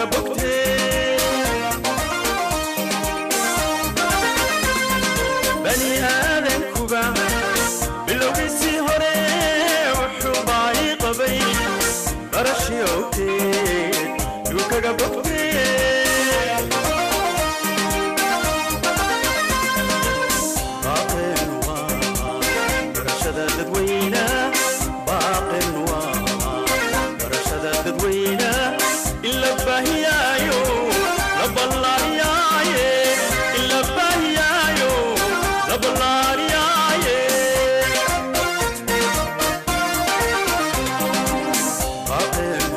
kaga bogtee bani aadankuba bilowgiisii hore wuxuu baahi qabay barashii owteed yuu kaga bogtee باقٍ برشد ددوينا باقٍ برشد ددوينا إلا بهيايو لبلارياي إلا بهيايو لبلارياي باقٍ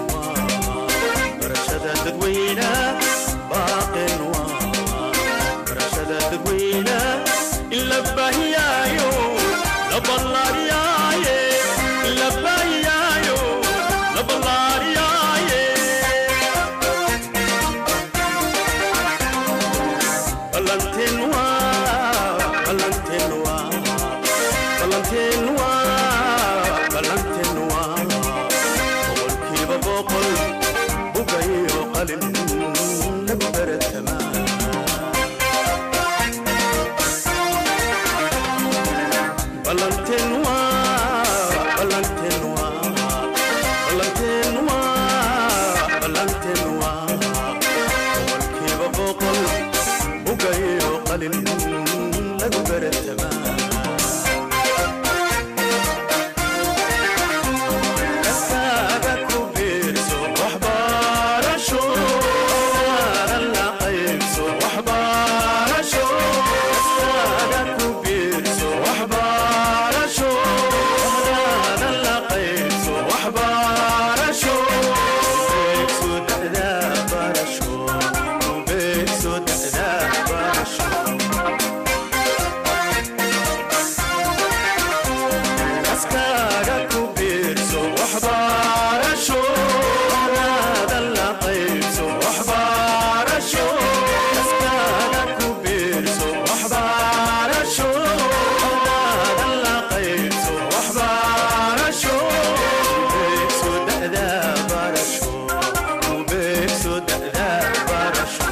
برشد ددوينا باقٍ برشد ددوينا إلا بهيايو لبلارياي إلا بهيايو لبلارياي بلانتينوا بلانتينوا بلانتينوا بلانتينوا boqolkiiba boqol bugayo qalin lagu baratamaa Valentinua, Valentinua, Valentinua, Valentinua. Boqolkiiba boqol bugayo qalin lagu baratamaa kaskaaga ku biirso waxbarasho waanan la qaybso waxbarasho kaskaaga ku biirso waxbarasho waanan la qaybso waxbarasho beegso da'da barasho beegso da'da barasho kaskaaga ku biirso waxbarasho naadan la qaybso waxbarasho kaskaaga ku biirso waxbarasho naadan la qaybso waxbarasho beegso da'da barasho beegso da'da barasho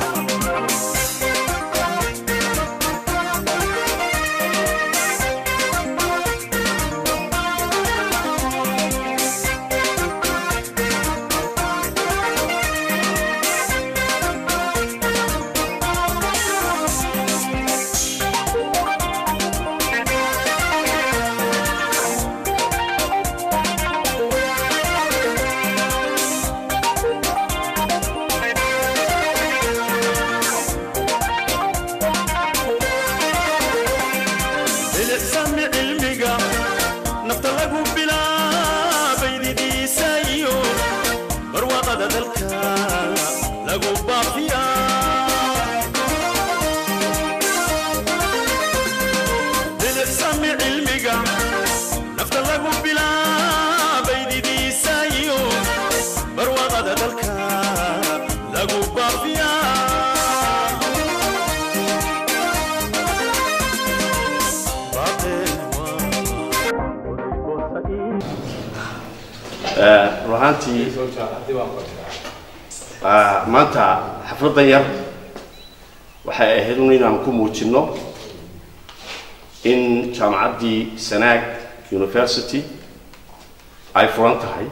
bilicsami cilmiga nafta lagu bilaabay didiisa iyo barwaaqada dalka lagu baafiya bilicsami cilmiga nafta lagu bilaabay didiisa iyo barwaaqada dalka lagu baafiya run ahaantii ah, maanta xafladdan yar waxay ahayd un inaan ku muujinno in jaamacaddii sanaag university ay furan tahay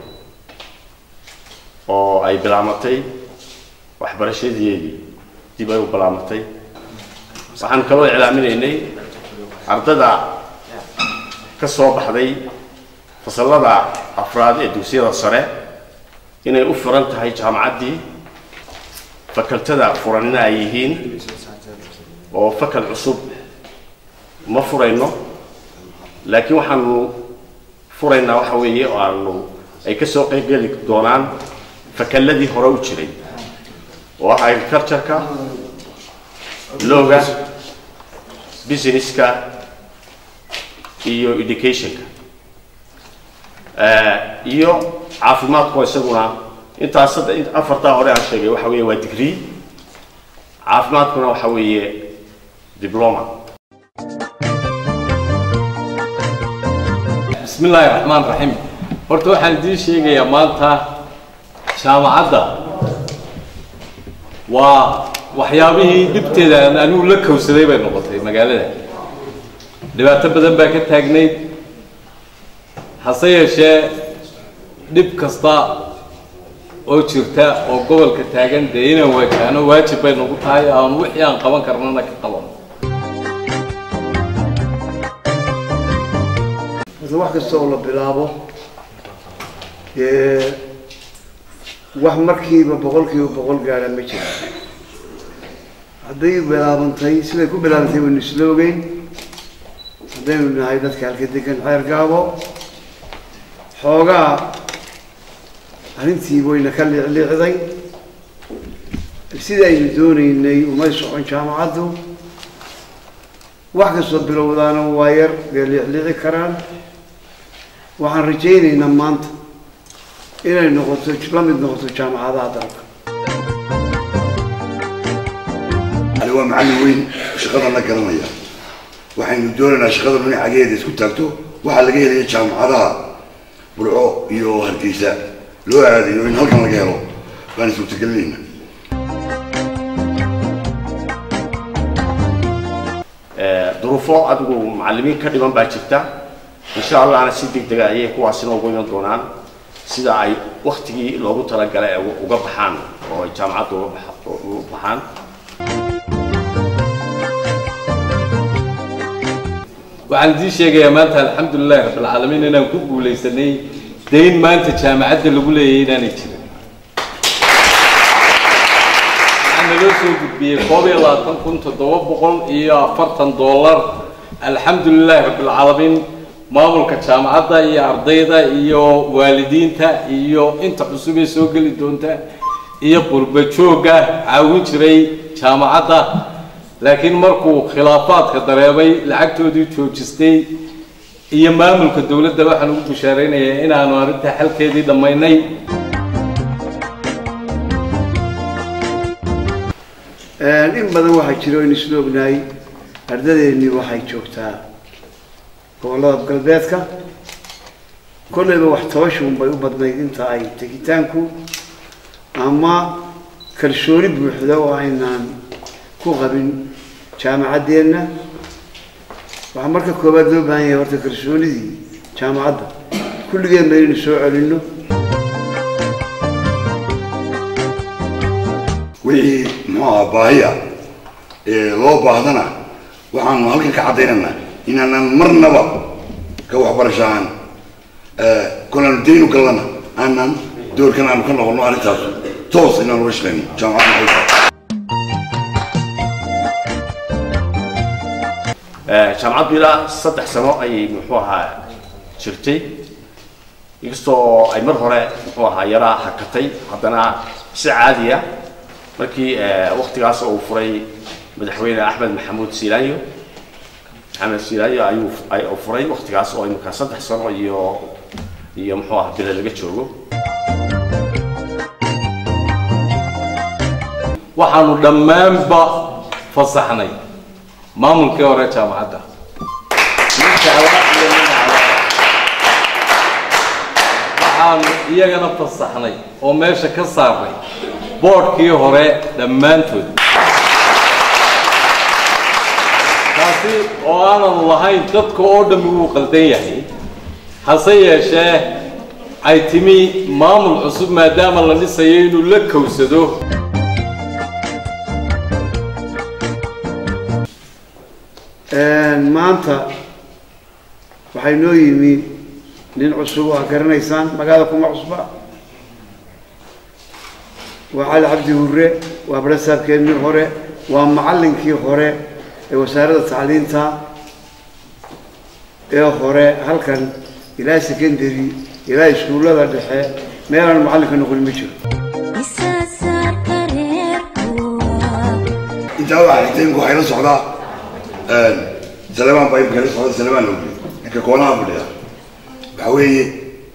oo ay bilaamatay waxbarashadeedii dib ay u bilaamatay waxaan kaloo iclaaminaynay ardada ka soo baxday fasallada afraad ee dugsiyada sare inay u furan tahay jaamacaddii fakaltada furanina ay yihiin oo fakal cusub ma furayno laakiin waxaanu furaynaa waxa weeye oo aanu ay ka soo qaybgeli doonaan fakalladii hore u jiray oo ah agricultureka looga businesska iyo educationka Eh, iyo caafimaadku isaguna intaas sadde- in- afartaa hore aan sheegay waxa weeye waa degree caafimaadkuna waxa weeye diploma بسم الله الرحمن الرحيم horta waxaan idiin sheegayaa maanta jaamacadda waa waxyaabihii dhibteeda aan anigu la kowsaday bay noqotay magaalada dhibaato badan baa ka taagnayd hase yeeshee dhib kasta oo jirta oo gobolka taagan dee inaan waajahno waajib bay nagu tahay aan wixii aan qaban karnana ka qabano horta wax kasta oo la bilaabo dee wax markiiba boqolkiiba boqol gaadha ma jira hadday bilaabantay siday ku bilaabantay waynu isla ogeyn haddaynu nahay dadka halka degan xeer gaabo xoogaa arrintii wayna ka liicliicday sidii aynu doonaynay umay socon jaamacaddu wax kastoo bilowdaana waa yar bay liicliici karaan waxaan rajaynaynaa maanta inay noqoto la mid noqoto jaamacadaha dalka ali waa macallin weyn shaqadana garanaya waxaynu doonaynaa shaqada dhinacageeda isku taagto waxaa laga helaya jaamacadaha burco iyo hargeysa loo aadayo in halkan laga helo baan suurtagelinayna duruufo adigu macallimiin ka dhiman baa jirta insha allahna si deg dega ayay kuwaasina ugu iman doonaan sida ay waktigii loogu talagalay ay uga baxaan oo ay jaamacadda uga baxa- uga baxaan waxaan idiin sheegayaa maanta alxamdulilahi rabbilcaalamiin inaan ku guulaysanay dayn maanta jaamacadda lagu leeyahay inaanay jirin waxaa naloo soo gudbiyey koob iyo labaatan kun toddoba boqol iyo afartan dollar alxamdulilahi rabbilcaalamiin maamulka jaamacadda iyo ardayda iyo waalidiinta iyo inta cusub ee soo geli doonta iyo qurba joogga caawin jiray jaamacadda laakiin markuu khilaafaadka dareemay lacagtoodii joojistay iyo maamulka dowladda waxaan ugu bishaaraynayaa inaanu arrintaa xalkeedii dhammaynay in badan waxaa jira o in isla ognahay ardadeennii waxay joogtaa gobollada galbeedka kollayba wax tabashuun bay u badnayd inta ay tegitaanku ama kalsooni buuxda oo aynaan ku qabin jaamacaddeenna waxaa marka koowaad loo baahan yahay horta kalsoonidii jaamacadda kulligeenba inaynu soo celinno wixii muxuu ahaa baahiya ee loo baahdana waxaanu halkan ka caddaynaynaa inaanan marnaba ka waxbarashaan kolaanu daynu gallana aanan doorkan aanu ka noqono arrintaas toos inaan uga shaqeyno jaamacadda maxay tahay jaamacaddu ilaa saddex sano ayay muxuu ahaa jirtay inkastoo ay mar hore muxuu ahaa yaraa hakatay haddana si caadiya markii waktigaas uu furay madaxweyne axmed maxamuud siilaanyo maxamed siilaanyo ayuu ay- uu furay waktigaas oo imika saddex sano iyo iyo muxuu ahaa bila laga joogo waxaanu dhammaanba fasaxnay maamulkii hore jaamacadda nin jecla iyo nin cadaaba waxaanu iyagana fasaxnay oo meesha ka saarnay boodhkii hore dhammaantood taasi oo aanan lahayn dadka oo dhammi wuu qaldan yahay hase yeeshee ay timi maamul cusub maadaama la dhisayo inuu la kowsado maanta waxay noo yimi nin cusub oo aad garanaysaan magaalada kuma cusba waa cali cabdi hurre waa barasaabkeennii hore waa macallinkii hore ee wasaaradda tacliinta ee hore halkan ilaa secondary ilaa iskuullada dhexe meelaan macallinka noqon ma jiro isasaarka reerkuwa intaa waxaa xigtay imika waxay la socdaa salemaan baa imika la socda salemaan lowli ninka koonaha fadhiya waxaa weeye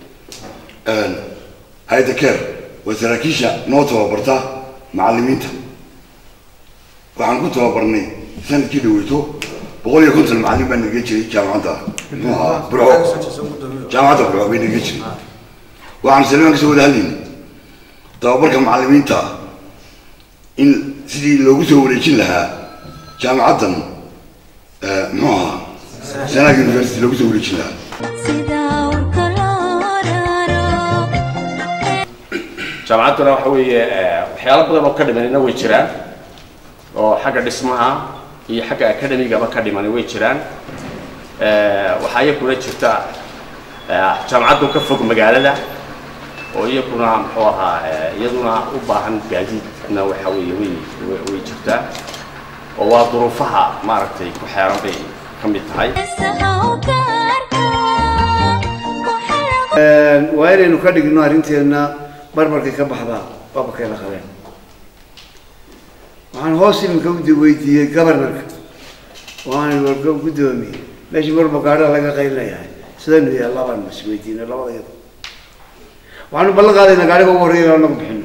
hayda care waa saraakiisha noo tababarta macallimiinta waxaan ku tababarnay sanadkii dhaweyto boqol iyo konton macallin baa naga jiray jaamacadda muxuu ahaa burco jaamacadda burco bay naga jiray waxaan salemaan kasoo wada hadlaynay tababarka macallimiinta in sidii loogu soo wareejin lahaa jaamacaddan eh, muxuu ahaa sanaag university loogu soo wareejin lahaa sida urka loo raro jaamacadduna waxa weeye eh, waxyaalo badan oo ka dhimanina way jiraan oo xagga dhismaha iyo xagga academigaba ka dhimani way jiraan Eh, waxaa iyakuna jirta eh, jaamacaddu ka fog magaalada oo iyakuna muxuu ahaa eh, iyaduna u baahan gaadiidna waxa weeye way way- way jirtaa oo waa duruufaha maaragtay ku xeeran bay ka mid tahay heesaha u gaarka ku xiran waa inaynu ka dhigno arrinteenna barbarkay ka baxdaa baabakayla qabeen waxaan hoos iminka u weydiiyey governorka waxaan warka guddoomiye meeshii marba gaadhaa laga qaylinayahay sidaynu yahay labaan mas weydiinay labada iyada waxaanu ballan qaadaynaa gaadhiga ugu horreeya inaanu bixino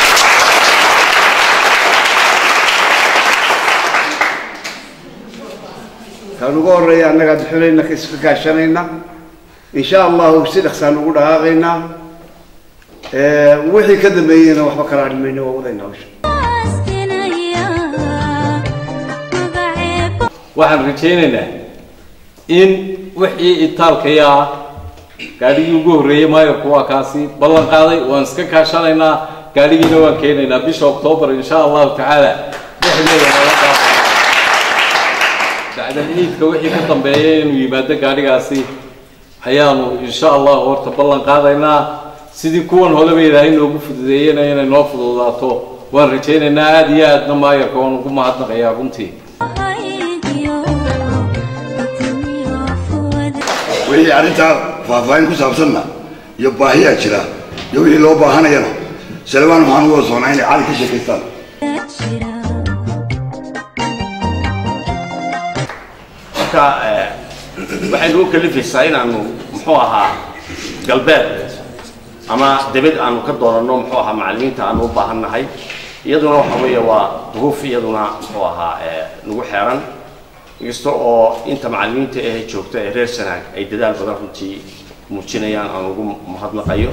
kaan ugu horreeya annagaa bixinayna ka iska gaashanayna insha allahu si dhaqsaan ugu dhaqaaqaynaa Eh, wixii ka dambeeyeyna waxba kala hadhi mayno waa wadayna hawsha askinaya magaceebo waxaan rajaynaynaa in wixii itaalkaya ah gaadhigii ugu horreeyey maayarku waa kaasi ballan qaaday waan iska kaashanaynaa gaadhigiina waan keenaynaa bisha oktoobar insha allahu tacaala dhexdeeda nala dhaafo bacdal ciidka wixii ka dambeeya inuu yimaado gaadhigaasi ayaanu insha allahu horta ballan qaadaynaa sidii kuwan horeba ilaahay noogu fududeeyena inay noo fududaato waan rajaynaynaa aada iyo aadna maayarka waan ugu mahadnaqayaa runtii haydiyo intimiyo fuwada wixii arrintaa faahfaahin ku saabsanna iyo baahiyaa jira iyo wixii loo baahanayana salebaan waxaan uga soconaa inay cali ka sheekaystaan jira marka eh, waxaynu u kalifaysaa inaanu muxuu ahaa galbeed ama debed aanu ka doonano muxuu ahaa macallimiinta aanu u baahannahay iyaduna waxa weeye waa duruuf iyaduna muxuu ahaa eh, nagu xeeran inkasta oo inta macallimiinta ee joogta ee reer sanaag ay dadaal badan runtii muujinayaan aan ugu mahadnaqayo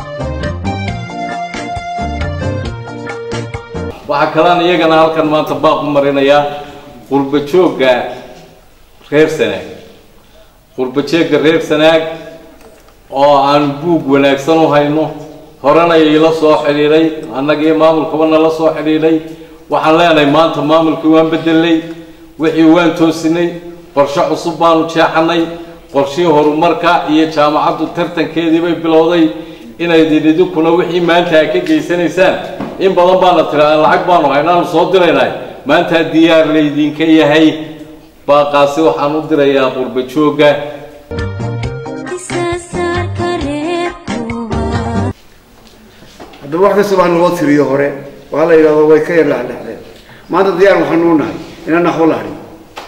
waxaa kalaan iyagana halkan maanta baaq u marinayaa qurba joogga reer sanaag qurba joogga reer sanaag oo aan buug wanaagsan u hayno horena iila soo xidhiidhay annagii maamulkaba nala soo xidhiidhay waxaan leenahay maanta maamulkii waan bedelnay wixii waan toosinay qorshe cusub baanu jeexanay qorshihii horumarka iyo jaamacaddu tartankeedii bay bilowday inaydin idinkuna wixii maanta aad ka geysanaysaan in badan baana tiraa lacag baanu haynaanu soo diraynay maantaa diyaar laydinka yahay baaqaasi waxaan u dirayaa qurba joogga isasaarka reerkuwa haddaba wax kasta baa naloo tiriyo hore waa la yidhahdo way ka yar dhexdhexdeen maanta diyaar waxaanu u nahay inaan naxwo la hadhin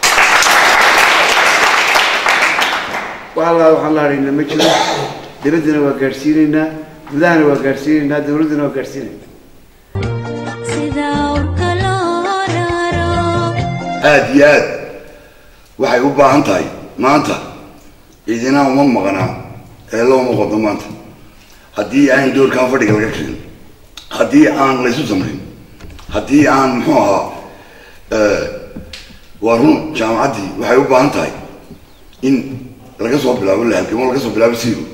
wax alla waxaan la hadhaynaa ma jiro dibaddana waa gaadhsiinaynaa gudahana waa gaadhsiinaynaa dawladdana waa gaadhsiinaynaa sida urka loo raro aad iyo aad waxay u baahan tahay maanta idina uma maqnaa ee looma qodo maanta haddii aan doorkaan fadhiga laga kicin haddii aan laysu samrin haddii aan muxuu ahaa eh, waa run jaamacaddii waxay u baahan tahay in laga soo bilaabo lahalgamo laga soo bilaabo siiro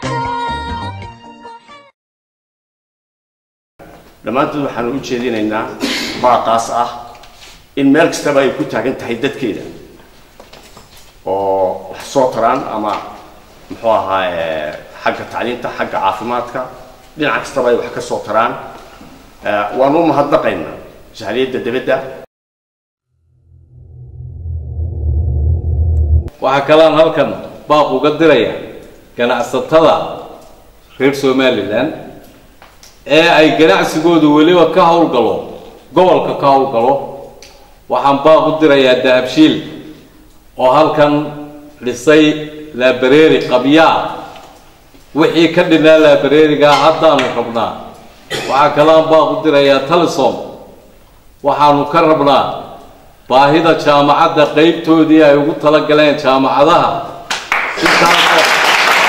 dhammaantood waxaanu u jeedinaynaa baaqaas ah in meel kastaba ay ku taagan tahay dadkeeda oo wax soo taraan ama muxuu ahaa eh, xagga tacliinta xagga caafimaadka dhinac kastaba ay wax ka soo taraan Eh, waanu u mahadnaqaynaa jahaliyadda debedda waxaa kalaan halkan baaq uga diraya ganacsatada reer somalilan ee ay ganacsigoodu weliba ka howlgalo gobolka ka howlgalo waxaan baaq u dirayaa dahabshiil oo halkan dhisay laabareeri qabyaa wixii ka dhinaa laabareerigaa haddaanu rabnaa waxaa kalaan baaq u dirayaa talisom waxaanu ka rabnaa baahida jaamacadda qeybtoodii ay ugu talagaleen jaamacadaha intaasoo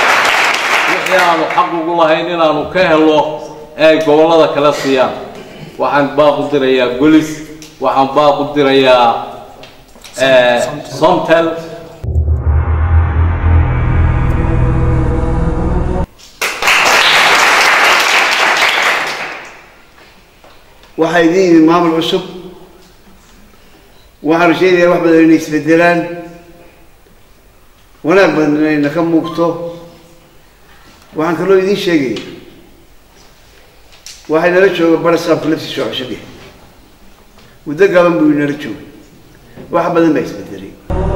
wixii aanu xaq ugu lahayn inaanu ka helo ee ay gobollada kala siiyaan waxaan baaq u dirayaa golis waxaan baaq u dirayaa eh, somtel waxaa idin yimid maamul cusub waxaan rajaynayaa wax badan inay isbedelaan wanaag badan inayna ka muuqto waxaan kaloo idiin sheegaya waxay nala jooga barasaabka laftiisa oo cusub yahay muddo gaban buu inala joogay wax badan baa isbedelay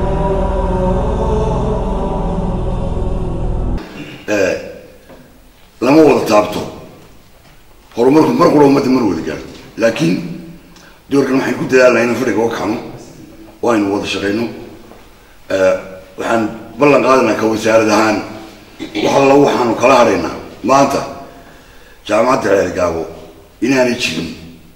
lama wada taabto horumarku mar qura ummadda mar wada gaaro laakiin doorkan waxaan ku dadaalnaa inaan fadhiga uga kacno oo aynu wada shaqayno waxaan ballan qaadanaa ka wasaarad ahaan wax alla waxaanu kala hadhaynaa maanta jaamacadda reer gaabo inaanay jirin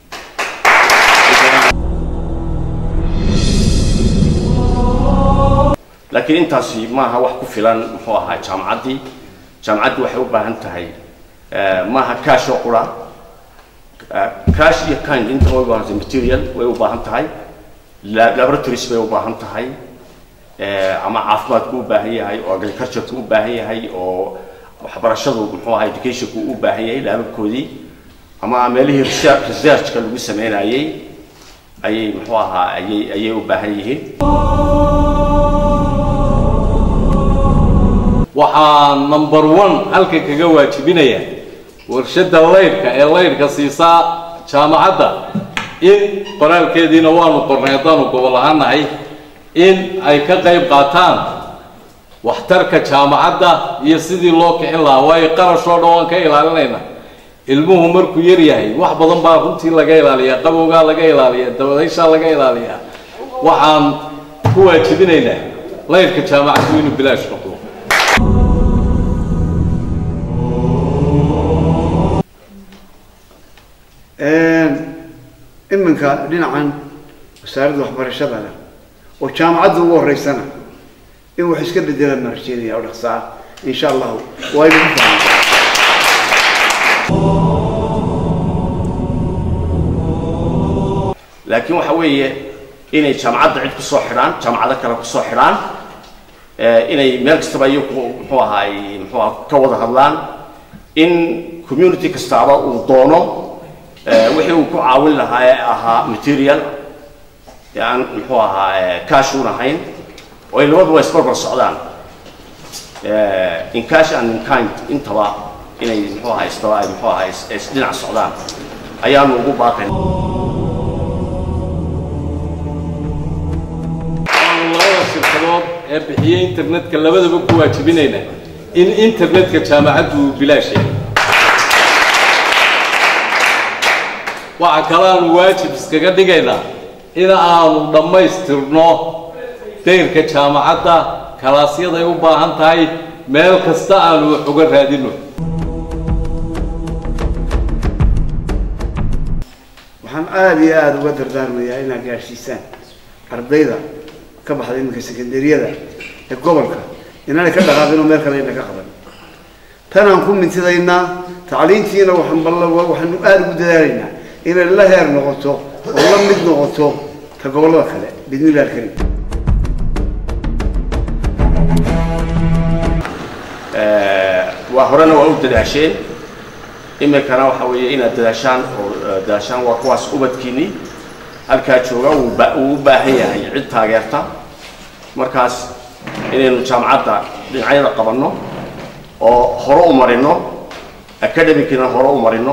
laakiin intaasi maaha wax ku filan muxuu ahaa jaamacaddii jaamacaddii waxay u baahan tahay eh, maaha cash oo qura Eh, cash iyo kind inta way u baahan tahay material way u baahan tahay la- laboratories bay u baahan tahay eh, ama caafimaadku u baahan yahay oo agricultureka u baahan yahay oo waxbarashadu muxuu ahaa educationku u baahan yahay laababkoodii ama meelihii research- researchka lagu sameynayay ayay muxuu ahaa ayay ayay u baahan yihiin waxaa number one halka kaga waajibinaya warshadda laydhka ee laydhka siisaa jaamacadda in qoraalkeediina waanu qornay haddaanu gobol ahaanahay in ay ka qayb qaataan waxtarka jaamacadda iyo sidii loo kicin lahaa waayo qarash oo dhan waan ka ilaalinayna ilmuhu markuu yar yahay wax badan baa runtii laga ilaaliyaa qabowgaa laga ilaaliyaa dabadayshaa laga ilaaliyaa waxaan ku waajibinaynaa laydhka jaamacaddu inuu bilaash noqdo iminka dhinacan wasaaradda waxbarashada leh oo jaamacadda ugu horeysana in wax iska bedelaan baan rajeynaya oo dhaqso ah insha allahu waa inagu fahmay laakiin waxa weeye inay jaamacadda cid kusoo xidhaan jaamacado kale kusoo xidhaan eh, inay meel kastaba iyagu muxuu ahaay muxuu aha ka wada hadlaan in community kastaaba uu doono eh, wixii uu ku caawin lahaa ee ahaa material ee aan muxuu ahaa eh, cash uun ahayn oo ay labaduba isbarbar socdaan Eh, in cash and in kind intaba inay muxuu ahaa istaba ay muxuu ahaa is- is dhinac socdaan ayaanu ugu baaqayn waanu labada shirkadood ee bixiyey internetka labadaba ku waajibinayna in internetka jaamacaddu uu bilaash yahay waxa kale aanu waajib iskaga dhigaynaa in aanu dhammaystirno dayrka jaamacadda kalaasyaday u baahan tahay meel kasta aanu wax uga raadino waxaan aada iyo aada uga dardaarmayaa inaad gaadhsiisaan ardayda ka baxda iminka sekandariyada ee gobolka inaanay ka dhaqaaqin oo meel kale ayna ka qaban tanaan ku mintidaynaa tacliintiina waxaan balla waxaanu aada ugu dadaalaynaa inay la heer noqoto oo la mid noqoto ta gobollada kale bidnillahi alkarim waa horena waa u dadaasheen iminkana waxa weeye inaad dadaashaan oo eh, dadaashaan waa kuwaas ubadkiinii halkaa jooga uu ba- uu u baahan yahay cid taageerta markaas inaynu jaamacadda dhinacyada qabanno oo hore u marino academicina hore u marino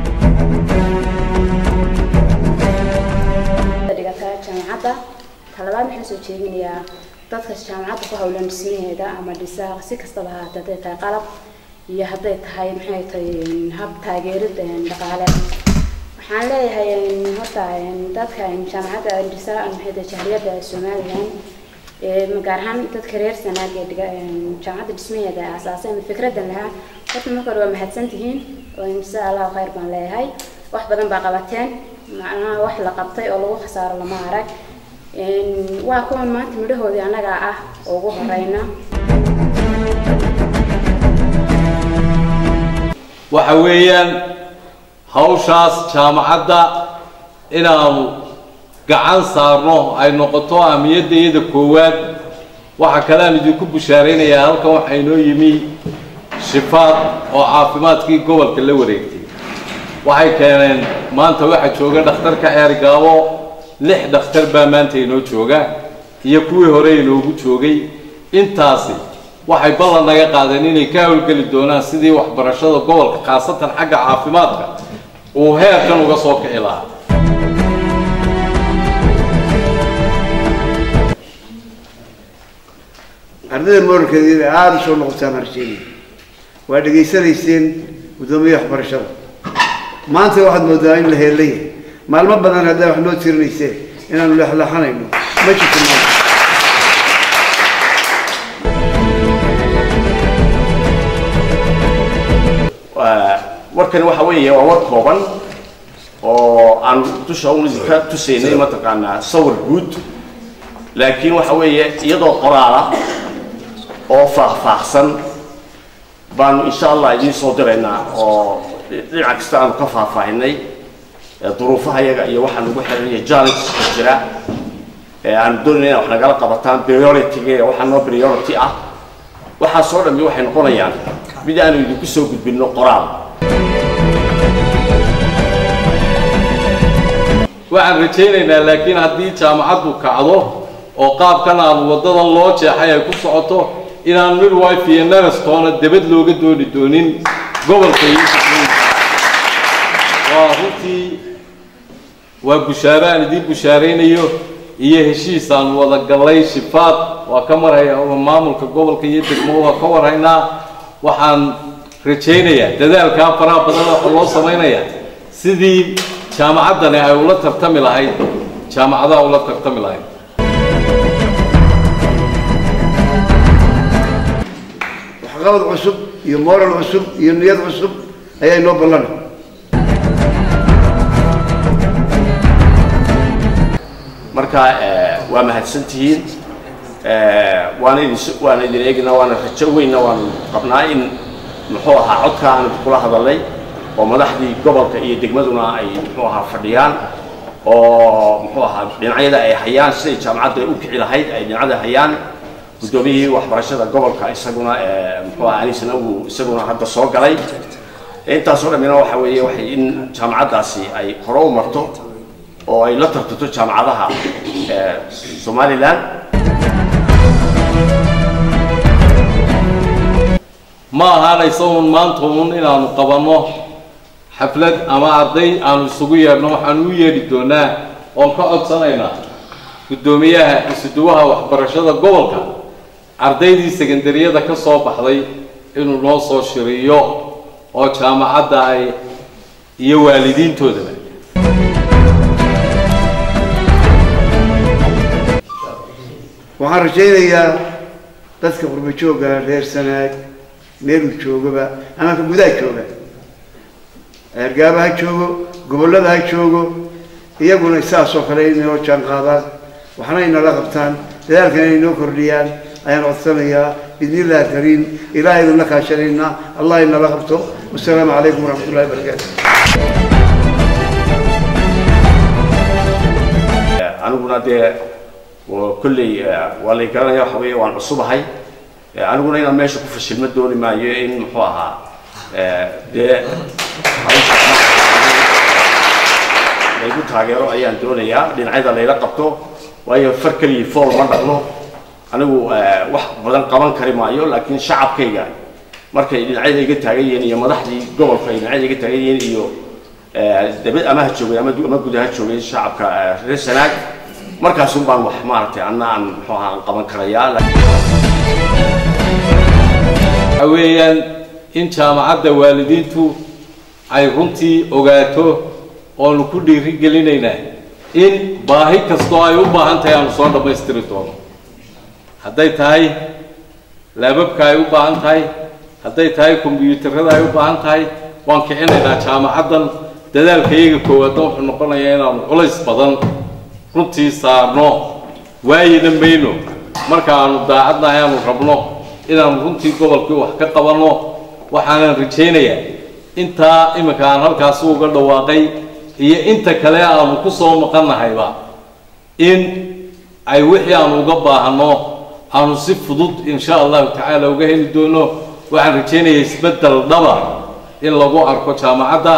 dhigataa jaamacadda talabaad waxaan soo jeedinayaa dadka jaamacadda ku hawlan dhismaheeda ama dhisaa si kastaba ha ahaatee hadday tahay qalab iyo hadday tahay maxay tahay hab taageerid dhaqaale waxaan leeyahay horta dadka jaamacadda dhisaa maxay tahay jahriyadda somalilan gaar ahaan dadka reer sanaag ee dhiga jaamacadda dhismaheeda aasaasay ama fikradan lahaa horta marka hore waa mahadsan tihiin oo insha allahu khayr baan leeyahay wax badan baa qabateen macnaha wax la qabtay oo lagu khasaaro lama arag waa kuwan maanta midhahoodii annagaa ah oo ugu horeyna waxa weeyaan hawshaas jaamacadda inaanu gacan saarno ay noqoto ahmiyadda iyada koowaad waxaa kale aan idinku bushaaraynayaa halkan waxaa inoo yimi shifaad oo caafimaadkii gobolka la wareegtay waxay keeneen maanta waxaa jooga dhakhtarka ceergaabo lix dhakhtar baa maanta inoo jooga iyo kuwii hore inoogu joogay intaasi waxay ballan naga qaadeen inay ka howlgeli doonaan sidii waxbarashada gobolka khaasatan xagga caafimaadka uu heerkan uga soo kici lahaa ardayda mooralkeeda inay aada u soo noqotaan arjeeni waa dhegaysanayseen guddoomiye waxbarashada maanta waxaad moodaa in la heelaya maalmo badan haddaa wax noo tirinayseen inaanu leexleexanayno ma jirto maanta warkani waxa weeye waa war kooban oo aan dusha un ka tusaynay mataqaanaa sawir guud laakiin waxa weeye iyadoo qoraala oo faahfaahsan baanu insha allah idiin soo diraynaa oo dhinac kasta aanu ka faahfaahinay ee duruufaha yaga iyo waxaa nagu xiranaya challengeska jira ee aanu doonayna inaa wax nagala qabataan priority-ga waxaa noo priority ah waxaas oo dhammi waxay noqonayaan mid aanu idinku soo gudbinno qoraal waxaan rajaynaynaa laakiin haddii jaamacaddu kacdo oo qaabkan aan waddadan loo jeexay ay ku socoto inaan midwife iyo narastoona debad looga dooni doonin gobolka iyo waa runtii waa bushaaro aan idiin bushaaraynayo iyo heshiis aan wada gallay shifaad waa ka marhaya maamulka gobolka iyo degmo waa ka warhaynaa waxaan rajaynayaa dadaalkaa faraha badan waxa loo samaynayaa sidii jaamacaddani ay ula tartami lahayd jaamacadaha ula tartami lahayd waxqabad cusub iyo moral cusub iyo niyad cusub ayaa inoo ballanay marka eh, waa mahadsantihiin Eh, waana idin waana idin eegnaa waana rajo weynna waanu qabnaa in muxuu ahaa codka aan kula hadalnay oo madaxdii gobolka iyo degmaduna ay muxuu ahaa fadhiyaan oo muxuu ahaa dhinacyada ay hayaan siday jaamacadda u kici lahayd ay dhinacyada hayaan guddoomiyihii waxbarashada gobolka isaguna eh, muxuu ahaa anisana uu isaguna hadda soo galay intaasoo dhammina waxa weeye waxay in jaamacaddaasi ay hore u marto oo ay la tartanto jaamacadaha eh, somaliland ma ahaanaysa uun maanta uun inaanu qabanno xaflad ama arday aanu isugu yeedhno waxaanu u yeedhi doonaa oon ka codsanaynaa guddoomiyaha isuduwaha waxbarashada gobolka ardaydii sekandariyada ka soo baxday inuu noo soo shiriyo oo jaamacadda ay iyo waalidiintoodaba waxaan rajaynayaa dadka qurbo joogga reer sanaag meeluu joogaba ama ka gudaha jooga eergaaba ha joogo gobollada ha joogo iyaguna saas oo kale inay noo jaan qaadaan waxna inala qabtaan dadaalkana inay noo kordhiyaan ayaan codsanayaa bidni illahi kariim ilaahay idinla kaashanaynaa allah inala qabto wasalaamu calaykum waraxmat ullahi wabarakaatu aniguna dee waa kolley eh, waa lay garanaya waxa weeye waan cusubahay Eh, aniguna inaan meesha ku fashilma dooni maayo in muxuu ahaa eh, dee hawsha laygu taageero ayaan doonayaa dhinacyada layla qabto waayo far keliya fool ma dhaqno anigu eh, wax badan qaban kari maayo laakiin shacabkayga markay dhinacyada iga taagan yihiin iyo madaxdii gobolka ay dhinacyada iga taagan yihiin iyo eh, dabad ama ha joogay ama du- ama gudaha joogay shacabka eh, reer sanaag markaasun baan wax maaragtay anna aan muxuu ahaa aan qaban karayaa waxa weeyaan in jaamacadda waalidiintu ay runtii ogaato oonu ku dhiiri gelinaynaa in baahi kastoo ay u baahan tahay aanu soo dhammaystiri doono hadday tahay laababka ay u baahan tahay hadday tahay kombiyuutarada ay u baahan tahay waan kicinaynaa jaamacaddan dadaalka iyaga koowaadna wuxuu noqonayaa inaanu culays badan runtii saarno waayina mayno marka aanu daacadnahay aanu rabno inaanu runtii gobolkii wax ka qabanno waxaanan rajaynayaa intaa iminka aan halkaasi uga dhawaaqay iyo inta kale aanu ku soo maqannahayba in ay wixii aanu uga baahano aanu si fudud insha allahu tacaala uga heli doono waxaan rajaynayaa isbeddel dhaba in lagu arko jaamacadda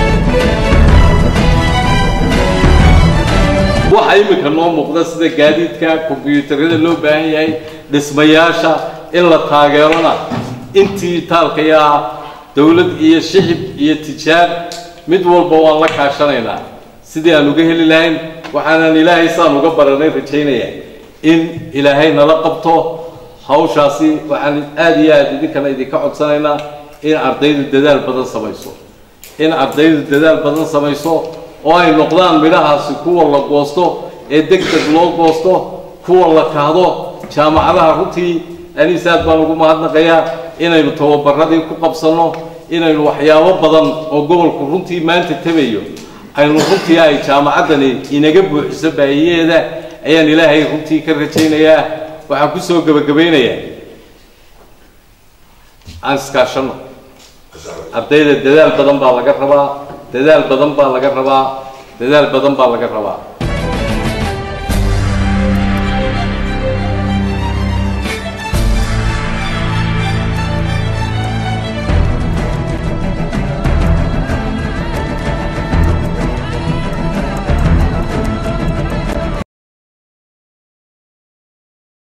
waxa iminka noo muuqda sida gaadiidka kombiyuutarada loo baahan yahay dhismayaasha in la taageerona intii taalkayaa dowlad iyo shicib iyo tijaar mid walba waan la kaashanaynaa sidii aan uga heli lahayn waxaanan ilaahay saan uga baranay rajaynaya in ilaahay nala qabto hawshaasi waxaan aada iyo aada idinkana idinka codsanaynaa in ardaydu dadaal badan samayso in ardaydu dadaal badan samayso oo ay noqdaan midhahaasi kuwa la goosto ee deg deg loo goosto kuwa la kahdo jaamacadaha runtii aniis aad baan ugu mahadnaqayaa inaynu tababaradii ku qabsanno inaynu waxyaabo badan oo gobolku runtii maanta tabayo aynu runtii ay jaamacaddani inaga buuxiso baahiyeeda ayaan ilaahay runtii ka rajaynayaa waxaan kusoo gebagabaynayaa aan iskaashanno ardayda dadaal badan baa laga rabaa dadaal badan baa laga rabaa dadaal badan baa laga rabaa